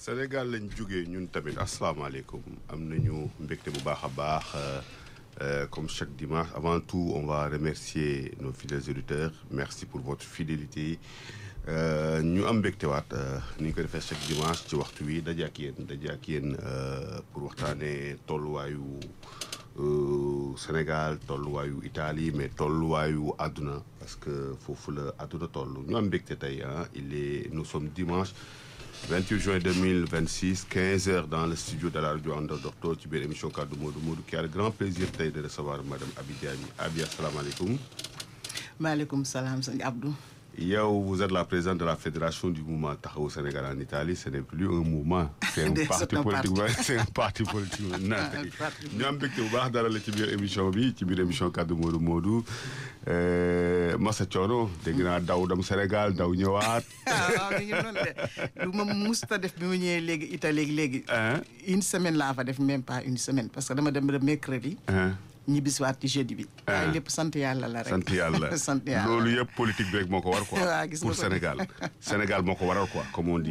Sénégal lañ jógee ñun tamit asalaamaaleykum am nañu mbégte bu baax a baax comme chaque dimanche avant tout on va remercier nos fidèles auditeurs merci pour votre fidélité ñu am mbégte waat ni ñu ko defee chaque dimanche ci waxtu wi daje ak yéen daje ak yéen pour waxtaanee tolluwaayu Sénégal tolluwaayu Italie mais tolluwaayu àdduna parce que foofu la àdduna toll ñu am mbégte tey ah il est nous sommes dimanche 28 juin 2026 15 heures dans le studio de la radio Anda Docteur ci biir émission kaddu Modou Modou qui a le grand plaisir tey de recevoir madame Abi Diagne Abi asalaamaaleykum. maaleykum salaam sëñ Abdou. yow vous êtes la présidente de la fédération du mouvement Taxawu Sénégal en Italie ce n'est plus un mouvement. c'est un parti politique c'est un parti politique ñu am mbégte bu baax dara la ci biir émission bi ci biir émission kaddu Modou Modou Massa Thiono dégg naa daw dem Sénégal daw ñëwaat. waaw mi ngi noonu de lu ma musta def bi mu ñëwee léegi Italie léegi. une semaine laa fa def même pas une semaine parce que dama dem ba mercredi. ñibbisiwaat ci jeudi bi. waaye lépp sant yàlla la rek. sant yàlla sant yàlla loolu yëpp politique bi rek moo ko war quoi. waaw gis pour nga ko Sénégal Sénégal moo ko waral quoi comme on dit.